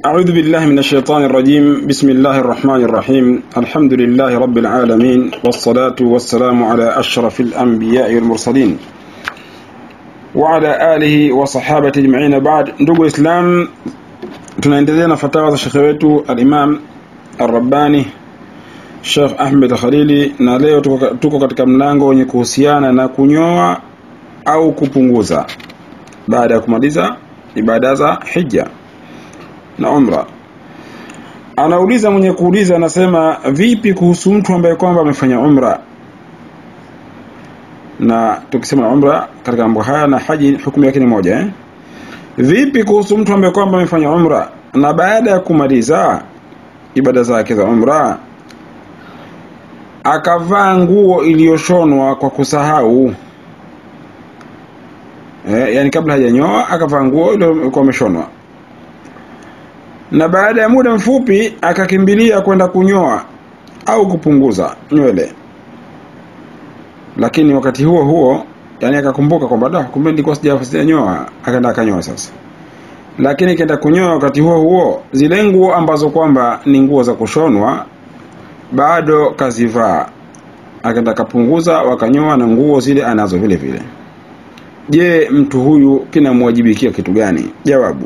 أعوذ بالله من الشيطان الرجيم بسم الله الرحمن الرحيم الحمد لله رب العالمين والصلاة والسلام على أشرف الأنبياء والمرسلين وعلى آله وصحابة أجمعين بعد ndugu Islam tunaendelea na fatawa za shekhe wetu al-Imam Ar-Rabbani Sheikh Ahmed Khalili na leo tuko, tuko katika mlango wenye kuhusiana na kunyoa au kupunguza baada ya kumaliza ibada za hija na umra anauliza mwenye kuuliza anasema vipi kuhusu mtu ambaye kwamba amefanya umra na tukisema umra katika mambo haya na haji hukumu yake ni moja eh? vipi kuhusu mtu ambaye kwamba amefanya umra na baada ya kumaliza ibada zake za umra akavaa nguo iliyoshonwa kwa kusahau eh, yani kabla hajanyoa akavaa nguo iliyokuwa imeshonwa na baada ya muda mfupi akakimbilia kwenda kunyoa au kupunguza nywele lakini wakati huo huo yani akakumbuka kwamba da kumbe nilikuwa sijanyoa akaenda akanyoa sasa lakini kenda kunyoa wakati huo huo zile nguo ambazo kwamba ni nguo za kushonwa bado kazivaa akaenda akapunguza wakanyoa na nguo zile anazo vile vile je mtu huyu kinamwajibikia kitu gani jawabu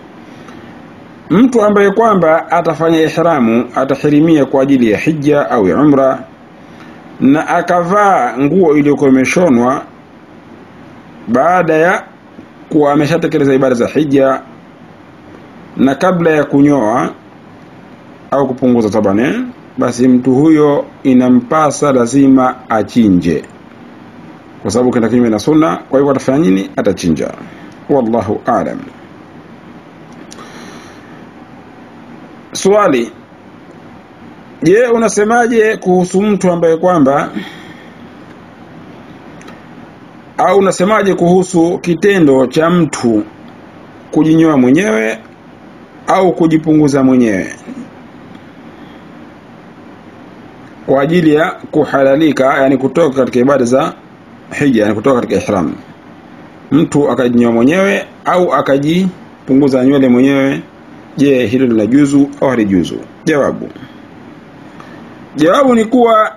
mtu ambaye kwamba atafanya ihramu atahirimia kwa ajili ya hija au ya umra na akavaa nguo iliyokuwa imeshonwa baada ya kuwa ameshatekeleza ibada za hija na kabla ya kunyoa au kupunguza tabane basi mtu huyo inampasa lazima achinje kwa sababu kenda kinyume na sunna kwa hivyo atafanya nini atachinja wallahu aalam swali je unasemaje kuhusu mtu ambaye kwamba au unasemaje kuhusu kitendo cha mtu kujinyoa mwenyewe au kujipunguza mwenyewe kwa ajili ya kuhalalika yani kutoka katika ibada za hija yani kutoka katika ihram mtu akajinyoa mwenyewe au akajipunguza nywele mwenyewe je hilo linajuzu au halijuzu jawabu jawabu ni kuwa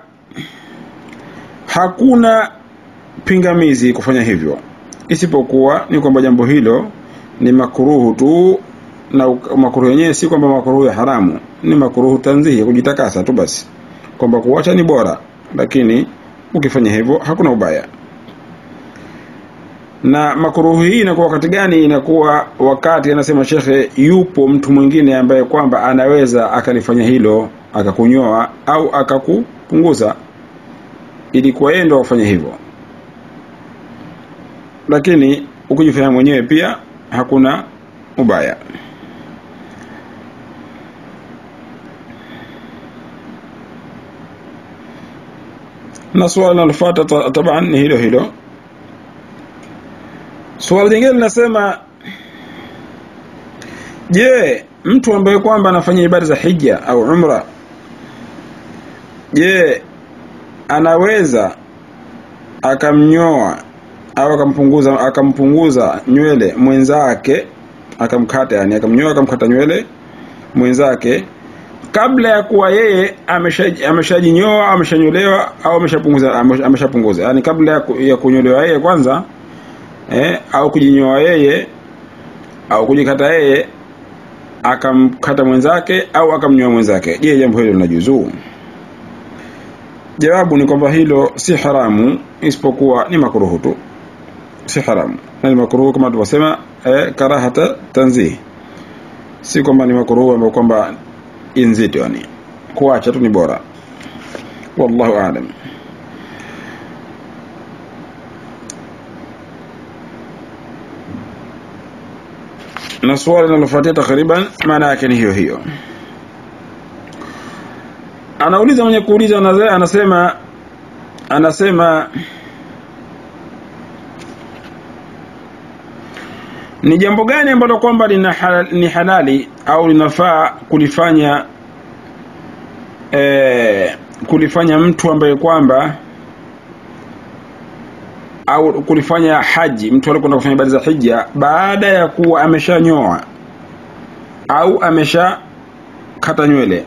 hakuna pingamizi kufanya hivyo isipokuwa ni kwamba jambo hilo ni makuruhu tu na makuruhu yenyewe si kwamba makuruhu ya haramu ni makuruhu tanzihi ya kujitakasa tu basi kwamba kuacha ni bora lakini ukifanya hivyo hakuna ubaya na makuruhu hii inakuwa wakati gani inakuwa wakati anasema shekhe yupo mtu mwingine ambaye kwamba anaweza akalifanya hilo akakunyoa au akakupunguza ilikuwa yeye ndo afanye hivyo lakini ukijifanya mwenyewe pia hakuna ubaya na swali linalofuata taban ni hilo hilo swali jingine linasema je mtu ambaye kwamba anafanya ibada za hija au umra je anaweza akamnyoa au akampunguza akampunguza nywele mwenzake akamkata yani akamnyoa akamkata nywele mwenzake kabla ya kuwa yeye ameshajinyoa ameshanyolewa au ameshapunguza ameshapunguza yani kabla ya, ya kunyolewa yeye kwanza eh, au kujinyoa yeye au kujikata yeye akamkata mwenzake au akamnyoa mwenzake je jambo hilo linajuzu jawabu ni kwamba hilo si haramu isipokuwa ni makruhu tu si haramu na ni makruhu kama tulivyosema eh, karahata tanzih si kwamba ni makruhu ambayo kwamba inzito yani kuacha tu ni bora wallahu aalam na swali linalofuatia takriban maana yake ni hiyo hiyo anauliza mwenye kuuliza anasema anasema ni jambo gani ambalo kwamba ni halali au linafaa kulifanya eh, kulifanya mtu ambaye kwamba au kulifanya haji mtu alikwenda kufanya ibada za hija baada ya kuwa ameshanyoa au amesha kata nywele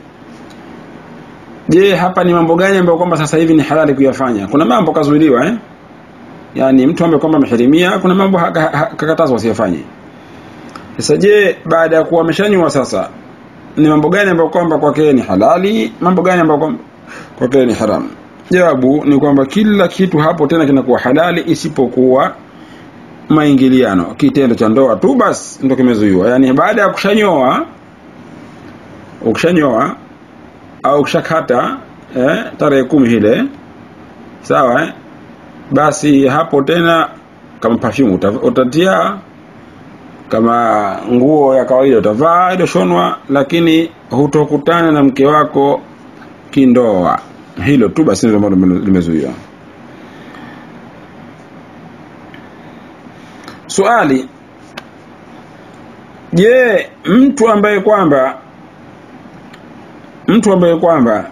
je hapa ni mambo gani ambayo kwamba sasa hivi ni halali kuyafanya kuna mambo kazuiliwa eh yani mtu ambaye kwamba ameharimia kuna mambo kakatazwa asiyafanye sasa je baada ya kuwa ameshanywa sasa ni mambo gani ambayo kwamba kwake ni halali mambo gani ambayo kwamba kwake ni haramu jawabu ni kwamba kila kitu hapo tena kinakuwa halali isipokuwa maingiliano kitendo cha ndoa tu basi ndo kimezuiwa yani baada ya kushanyoa ukishanyoa au ukishakata eh, tarehe kumi ile sawa eh? basi hapo tena kama perfume utatia kama nguo ya kawaida utavaa iliyoshonwa lakini hutokutana na mke wako kindoa hilo tu basi ndio ambalo limezuiwa swali je mtu ambaye kwamba mtu ambaye kwamba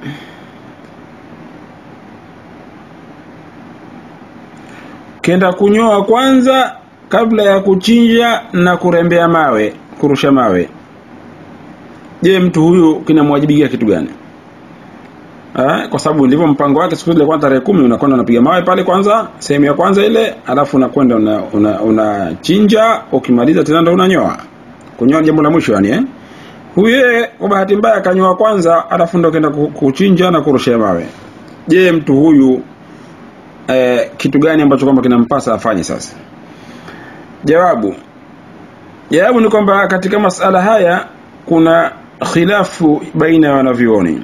kenda kunyoa kwanza kabla ya kuchinja na kurembea mawe kurusha mawe je mtu huyu kinamwajibikia kitu gani eh, kwa sababu ndivyo mpango wake siku ile kwanza tarehe kumi unakwenda unapiga mawe pale kwanza sehemu ya kwanza ile alafu unakwenda unachinja una, una ukimaliza tena ndo unanyoa kunyoa jambo la mwisho yani eh huye kwa bahati mbaya akanyoa kwanza alafu ndo kenda kuchinja na kurushia mawe je mtu huyu eh, kitu gani ambacho kwamba kinampasa afanye sasa jawabu jawabu ni kwamba katika masala haya kuna khilafu baina ya wanavyuoni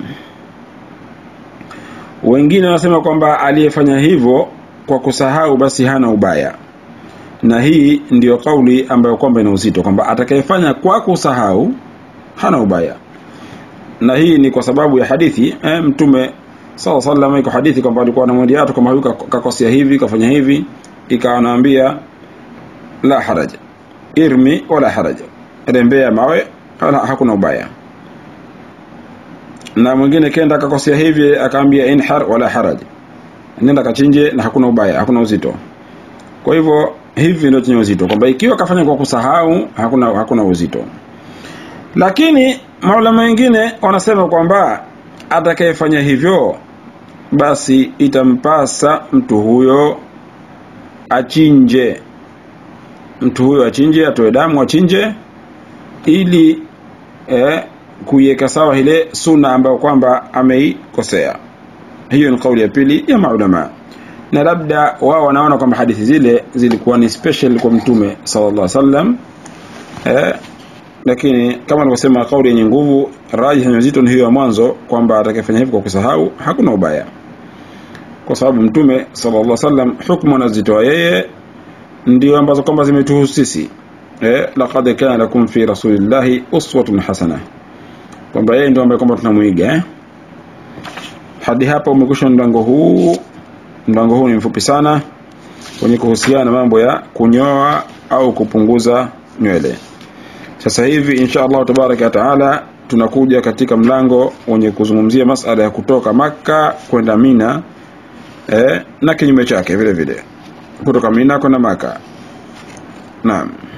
wengine wanasema kwamba aliyefanya hivyo kwa kusahau basi hana ubaya na hii ndiyo kauli ambayo kwamba ina uzito kwamba atakayefanya kwa kusahau hana ubaya na hii ni kwa sababu ya hadithi eh, mtume sala sallam iko hadithi kwamba alikuwa anamwambia watu kama huyu kakosea hivi kafanya hivi ikawa anaambia la haraja irmi wala haraja rembea mawe wala hakuna ubaya na mwingine kenda akakosea hivi akaambia inhar wala haraj nenda kachinje na hakuna ubaya hakuna uzito kwa hivyo hivi ndio chenye uzito kwamba ikiwa kafanya kwa kusahau hakuna hakuna uzito lakini maulama wengine wanasema kwamba atakayefanya hivyo basi itampasa mtu huyo achinje mtu huyo achinje atoe damu achinje ili eh, kuiweka sawa ile sunna ambayo kwamba ameikosea hiyo ni kauli ya pili ya maulama na labda wao wanaona kwamba hadithi zile zilikuwa ni special kwa mtume sallallahu alaihi wasallam eh, lakini kama alivyosema kauli yenye nguvu rajih yenye uzito ni hiyo ya mwanzo kwamba atakayefanya hivyo kwa kusahau hakuna ubaya kwa sababu mtume sallallahu alaihi wasallam hukumu anazitoa yeye ndio ambazo kwamba zimetuhusu sisi eh, laqad kana lakum fi rasulillahi uswatun hasana kwamba yeye ndio ambaye kwamba tunamuiga eh? hadi hapa umekwisha mlango huu mlango huu ni mfupi sana wenye kuhusiana na mambo ya kunyoa au kupunguza nywele sasa hivi insha Allah tabaraka wa taala tunakuja katika mlango wenye kuzungumzia masala ya kutoka maka kwenda Mina eh, na kinyume chake vile vile kutoka Mina kwenda Maka naam